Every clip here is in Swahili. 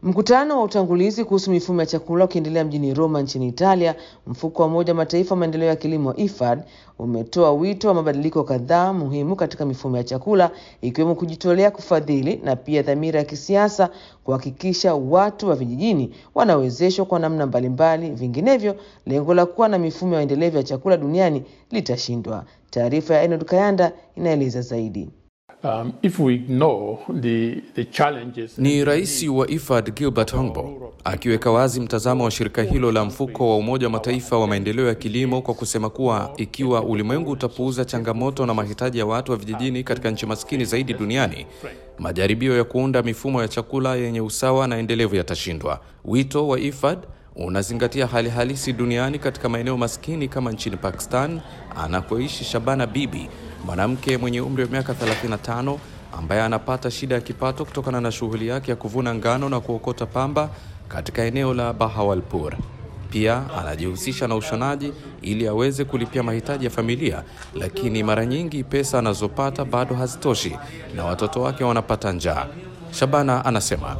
Mkutano wa utangulizi kuhusu mifumo ya chakula ukiendelea mjini Roma nchini Italia, mfuko wa Umoja wa Mataifa wa maendeleo ya kilimo IFAD umetoa wito wa mabadiliko kadhaa muhimu katika mifumo ya chakula ikiwemo kujitolea kufadhili na pia dhamira ya kisiasa kuhakikisha watu wa vijijini wanawezeshwa kwa namna mbalimbali, vinginevyo lengo la kuwa na mifumo ya endelevu ya chakula duniani litashindwa. Taarifa ya Enod Kayanda inaeleza zaidi. Um, if we ignore the, the challenges Ni rais wa IFAD Gilbert Humbo akiweka wazi mtazamo wa shirika hilo la mfuko wa Umoja wa Mataifa wa maendeleo ya kilimo kwa kusema kuwa ikiwa ulimwengu utapuuza changamoto na mahitaji ya watu wa vijijini katika nchi maskini zaidi duniani, majaribio ya kuunda mifumo ya chakula yenye usawa na endelevu yatashindwa. Wito wa IFAD unazingatia hali halisi duniani katika maeneo maskini kama nchini Pakistan anakoishi Shabana Bibi, mwanamke mwenye umri wa miaka 35 ambaye anapata shida ya kipato kutokana na shughuli yake ya kuvuna ngano na kuokota pamba katika eneo la Bahawalpur. Pia anajihusisha na ushonaji ili aweze kulipia mahitaji ya familia, lakini mara nyingi pesa anazopata bado hazitoshi na watoto wake wanapata njaa. Shabana anasema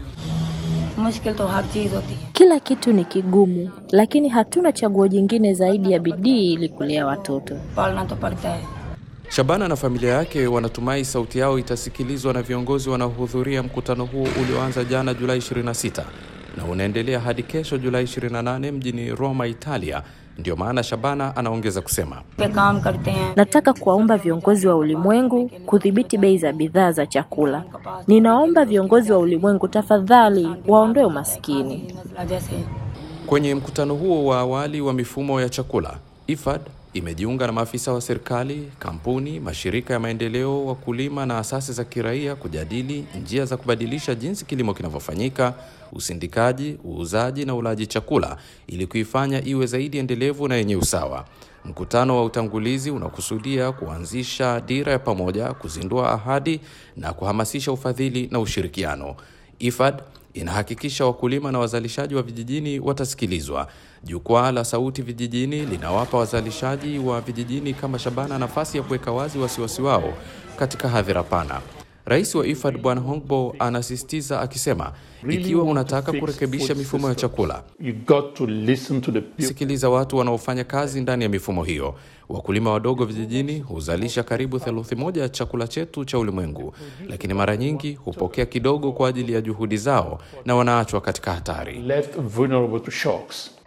मुश्किल तो हर चीज होती है Kila kitu ni kigumu, lakini hatuna chaguo jingine zaidi ya bidii ili kulea watoto. पालना तो पड़ता है Shabana na familia yake wanatumai sauti yao itasikilizwa na viongozi wanaohudhuria mkutano huo ulioanza jana Julai 26 na unaendelea hadi kesho Julai 28 mjini Roma, Italia. Ndio maana Shabana anaongeza kusema पे काम करते हैं Nataka kuwaomba viongozi wa ulimwengu kudhibiti bei za bidhaa za chakula. Ninaomba viongozi wa ulimwengu tafadhali waondoe umaskini. मसला जैसे Kwenye mkutano huo wa awali wa mifumo ya chakula, IFAD imejiunga na maafisa wa serikali, kampuni, mashirika ya maendeleo, wakulima na asasi za kiraia kujadili njia za kubadilisha jinsi kilimo kinavyofanyika, usindikaji, uuzaji na ulaji chakula ili kuifanya iwe zaidi endelevu na yenye usawa. Mkutano wa utangulizi unakusudia kuanzisha dira ya pamoja, kuzindua ahadi na kuhamasisha ufadhili na ushirikiano. IFAD inahakikisha wakulima na wazalishaji wa vijijini watasikilizwa. Jukwaa la Sauti Vijijini linawapa wazalishaji wa vijijini kama Shabana nafasi ya kuweka wazi wasiwasi wao katika hadhira pana. Rais wa IFAD Bwana Hongbo anasisitiza akisema, ikiwa unataka kurekebisha mifumo ya chakula, you got to listen to the people. sikiliza watu wanaofanya kazi ndani ya mifumo hiyo. Wakulima wadogo vijijini huzalisha karibu theluthi moja ya chakula chetu cha ulimwengu, lakini mara nyingi hupokea kidogo kwa ajili ya juhudi zao na wanaachwa katika hatari. left vulnerable to shocks.